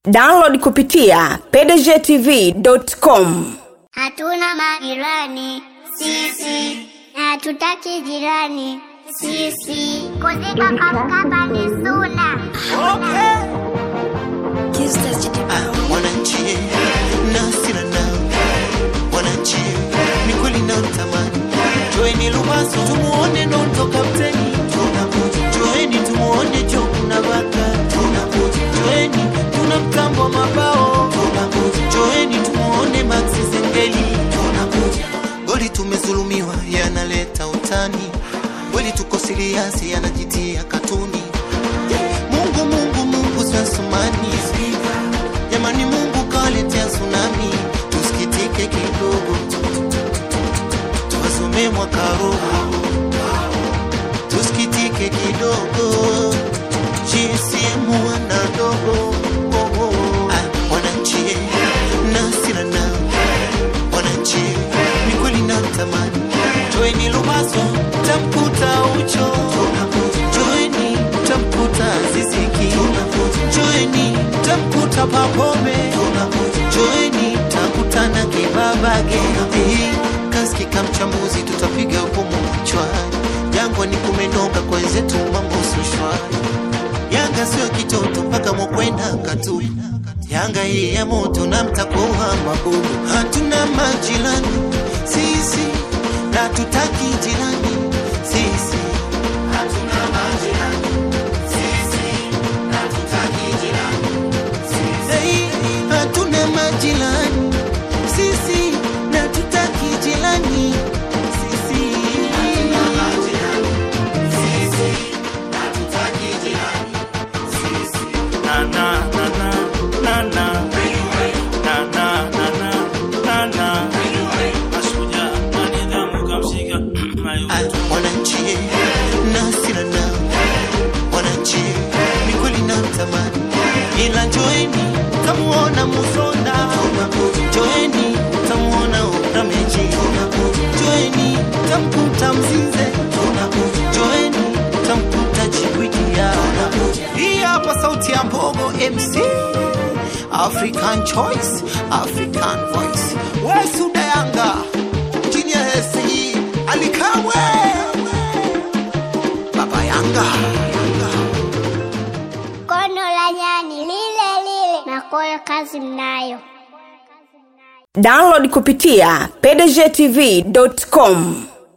download kupitia pdgtv.com Hatuna majirani sisi, na hatutaki jirani sisi. Kuzika kaskaba ni suna. wananchi na hasira nao wananchi ni kweli na utamani joeni lumaso tumuone nondo kapteni tunakuja joeni tumuone jokuna baka tunakuja joeni tuna mtambo wa mabao tunakuja joeni tumuone maxi zengeli tunakuja goli tumezulumiwa yanaleta utani kweli tuko siriasi yanajitia katuni mungu mungu mungu sasumani jamani mungu kaletea tsunami tusikitike kidogo tuwasome mwaka roho tusikitike kidogo GSM wanadogo oh, oh. Ah, wananchi na hasira nao wananchi ni kweli na tamani joeni lumaso tamkuta ucho joeni tamkuta ziziki joeni tamkuta papome joeni takutana kibabage kaskika mchambuzi tutapiga hukumu mchwani jangwa ni kumenoka kwa wenzetu mambo sushwani yanga sio kitoto mpaka mokwenda katu yanga hii ya moto na mtakoha mabomu hatuna majirani sisi na tutaki jirani sisi hatuna majirani sisi na tutaki jirani sisi hatuna majirani sisi na tutaki jirani sisi hatuna majirani sisi na tutaki jirani na na na na na na na na na na na na mashujaa na nidhamu kamshika mayo Ah, wananchi na hasira nao wananchi ni kweli na tamani ila joeni tamuona musonda joeni tamuona utameji joeni tamkuta mzize joeni tamkuta chibwikia hii hapa sauti ya mbogo mc african choice african voice wesuda yanga chini ya hesi alikamwe baba yanga Kono la nyani lile lile, na koyo kazi mnayo. download kupitia pdgtv.com